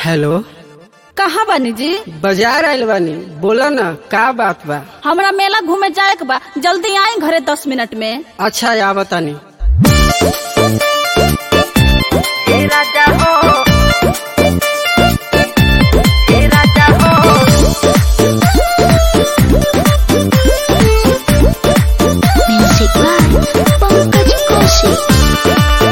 Hello कहाँ बानी जी बाजार आयल बानी बोला ना का बात बा हमरा मेला घूमे जाए के बा जल्दी आई घरे दस मिनट में अच्छा या बतानी Music by Pankaj Kaushik.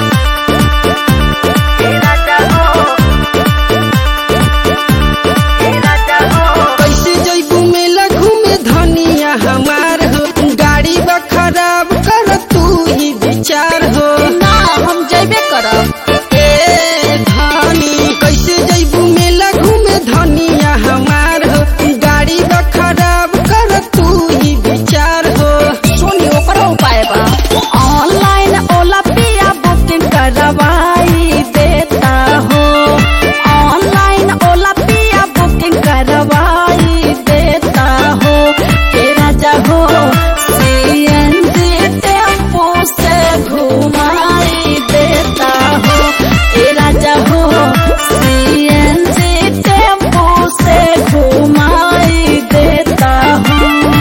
कैसे जैबू मेला घूमे धनिया हमार हो गाड़ी बा खराब कर तू ही विचार हो ना हम जेबे करब ए धनी कैसे जैबू मेला घूमे धनिया हमार हो गाड़ी बा खराब कर तू ही विचार हो सुनी ओकर उपाय बा ऑनलाइन ओला पिया बुकिंग करवाई देता हो ऑनलाइन ओला पिया बुकिंग करवाई देता हो के राजा हो सीएनजी टेम्पो से घुमाई देता हो के राजा हो सीएनजी टेम्पो से घुमाई देता हो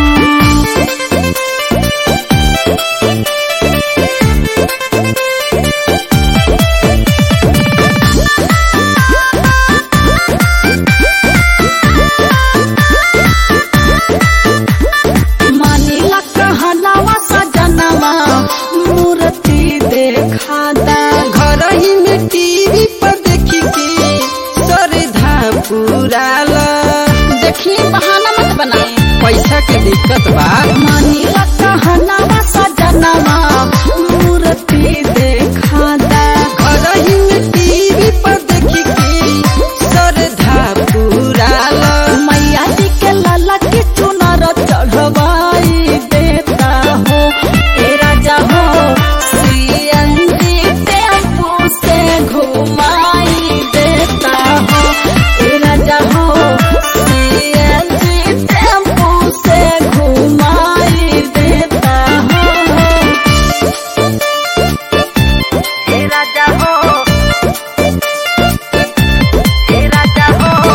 मानिला कहनावा सजनवा मूर्ति देखा दा घर ही में टीवी पर देखी के सरधा पुराला देखी बहाना मत बनाए पैसा के दिक्कत बा मानिला कहनावा सजनवा मूर्ति देखा दा घर ही में टीवी पर देखी के सरधा पुराला मैया जी के लाला के चुनर चढ़वाई देता हो ए राजा हो सीएनजी टेम्पो से घुमाई देता हो ए राजा हो सीएनजी टेम्पो से घुमाई देता हो ए राजा हो ए राजा हो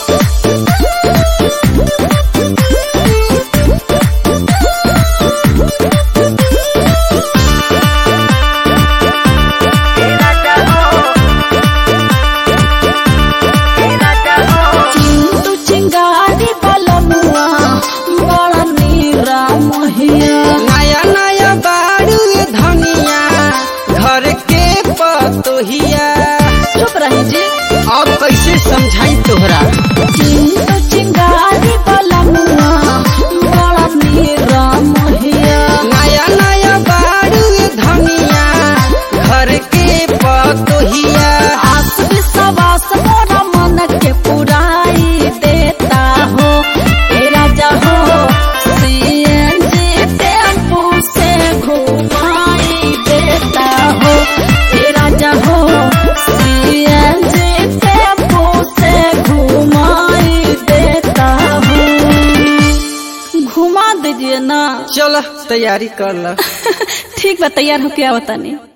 चिंटू चिंगारी बलमुआ बड़ा नीरा महिया नया नया बारू ये धनिया घर के पतोहिया चुप रही जी अब कैसे समझाई तोहरा चिंटू चिंगारी बलमुआ बड़ा नीरा महिया नया नया बारू ये धनिया घर के पतोहिया आस विश्वास मोरा मन के पुराई देता हो ए राजा हो सीएनजी टेम्पो से घुमाई देता हो ए राजा हो सीएनजी टेम्पो से घुमाई देता हो घुमा दीजिए ना चल तैयारी कर ला ठीक बा तैयार होके आवतानी